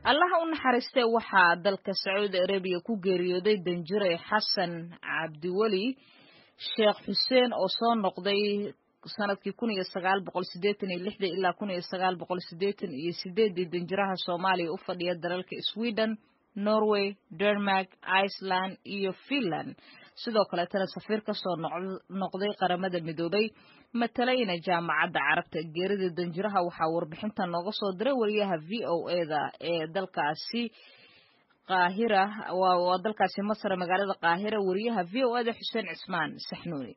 allaha u naxariistee waxaa dalka sacuudi arabiya ku geeriyooday danjire xasan cabdiweli sheekh xuseen oo soo noqday sanadkii kun iyo sagaal boqol sideetan iyo lixdii ilaa kun iyo sagaal boqol sideetan iyo sideeddii danjiraha soomaaliya u fadhiya dalalka sweden norway denmark iceland iyo finland sidoo kaleetana safiir ka soo noqday qaramada midoobay matalayna jaamacadda carabta geerida danjiraha waxaa warbixinta nooga soo diray wariyaha v o eda ee dalkaasi qaahira waa dalkaasi masar magaalada qaahira wariyaha v o eda xuseen cismaan saxnuuni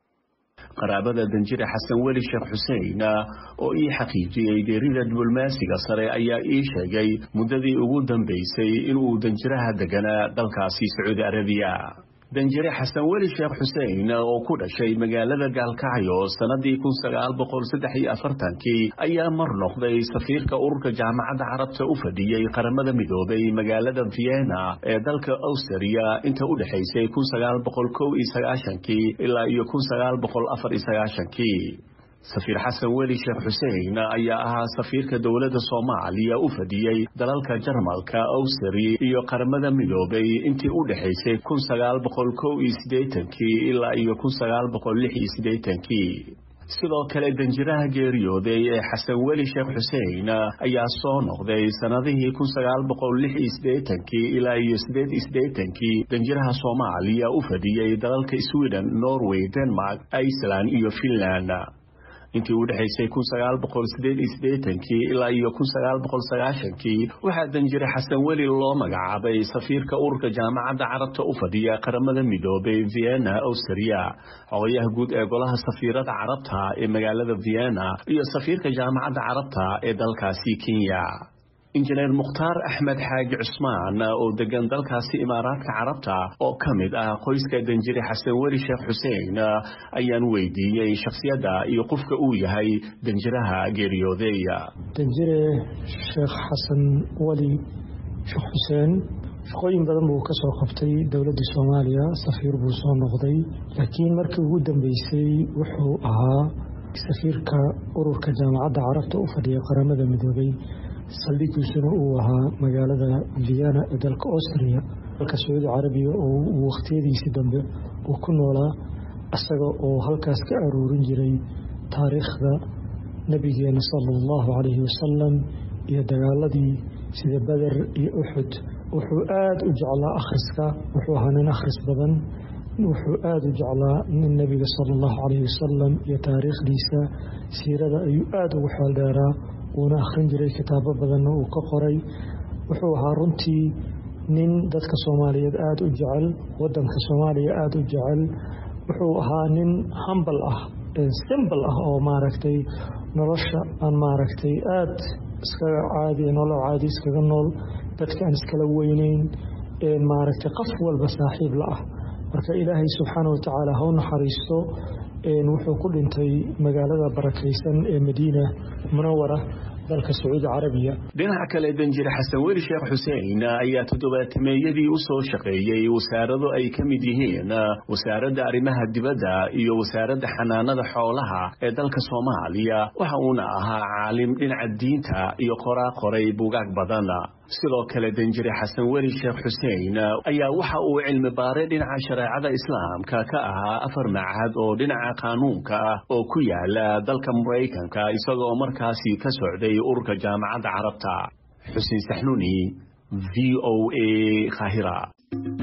qaraabada danjire xasan weli sheekh xuseen oo ii xaqiijiyey geerida diblomaasiga sare ayaa ii sheegay muddadii ugu dambaysay inuu danjiraha deganaa dalkaasi sacuudi arabiya danjire xasan weli sheekh xuseen oo ku dhashay magaalada gaalkacyo sannadii kun sagaal boqol saddex iyo afartankii ayaa mar noqday safiirka ururka jaamacadda carabta u fadhiyey qaramada midoobay magaalada vienna ee dalka austria inta u dhexaysay kun sagaal boqol kow iyo sagaashankii ilaa iyo kun sagaal boqol afar iyo sagaashankii safiir xasan weli sheekh xuseen ayaa ahaa safiirka dowladda soomaaliya u fadhiyey dalalka jarmalka awsari iyo qaramada midoobay intii u dhexaysay kun sagaal boqol kow iyo siddeetankii ilaa iyo kun sagaal boqol lix iyo siddeetankii sidoo kale danjiraha geeriyooday ee xasan weli sheekh xuseen ayaa soo noqday sannadihii kun sagaal boqol lix iyo siddeetankii ilaa iyo siddeed iyo siddeetankii danjiraha soomaaliya u fadhiyey dalalka sweden norway denmark iceland iyo finland intii u dhexaysay kun sagaal boqol sideed iyo siddeetankii ilaa iyo kun sagaal boqol sagaashankii waxaa danjire xasan weli loo magacaabay safiirka ururka jaamacadda carabta u fadhiya qaramada midoobay vienna austria xogayaha guud ee golaha safiirada carabta ee magaalada vienna iyo safiirka jaamacadda carabta ee dalkaasi kenya injineer mukhtaar axmed xaaji cusmaan oo degan dalkaasi imaaraadka carabta oo ka mid ah qoyska danjire xasan weli sheekh xuseen ayaan weydiiyey shakhsiyadda iyo qofka uu yahay danjiraha geeriyooday danjire sheekh xasan weli sheekh xuseen shaqooyin badan buu ka soo qabtay dowladda soomaaliya safiir buu soo noqday laakiin markii ugu dambeysay wuxuu ahaa safiirka ururka jaamacadda carabta u fadhiya qaramada midoobay saldhigiisuna uu ahaa magaalada vienna ee dalka austria dalka sacuudi carabiya oo uu wakhtiyadiisii dambe uu ku noolaa isaga oo halkaas ka aruurin jiray taariikhda nebigeena sala allahu calayhi wasalam iyo dagaaladii sida beder iyo uxud wuxuu aada u jeclaa akhriska wuxuu ahaa nin akhris badan wuxuu aada u jeclaa nin nebiga sala allahu calayhi wasalam iyo taariikhdiisa siirada ayuu aada ugu xeeldheeraa wuuna akhrin jiray kitaabo badanna uu ka qoray wuxuu ahaa runtii nin dadka soomaaliyeed aada u jecel wadanka soomaaliya aada u jecel wuxuu ahaa nin hambal ah simbal ah oo maaragtay nolosha aan maaragtay aada iskaga caadi nolol caadi iskaga nool dadka aan iskala weyneyn maaragtay qof walba saaxiib la ah marka ilaahay subxaana wa tacaala ha u naxariisto wuxuu ku dhintay magaalada barakaysan ee madiina munawara dalka sacuudi carabiya dhinaca kale danjire xasan weli sheekh xuseen ayaa toddobaatameeyadii u soo shaqeeyey wasaarado ay ka mid yihiin wasaaradda arrimaha dibadda iyo wasaaradda xanaanada xoolaha ee dalka soomaaliya waxa uuna ahaa caalim dhinaca diinta iyo qoraa qoray bugaag badan sidoo kale danjire xasan weli sheekh xuseen ayaa waxa uu cilmi baaray dhinaca shareecada islaamka ka ahaa afar macahad oo dhinaca qaanuunka ah oo ku yaala dalka maraykanka isagoo markaasi ka socday ururka jaamacadda carabta xuseen saxnuuni v o a khahira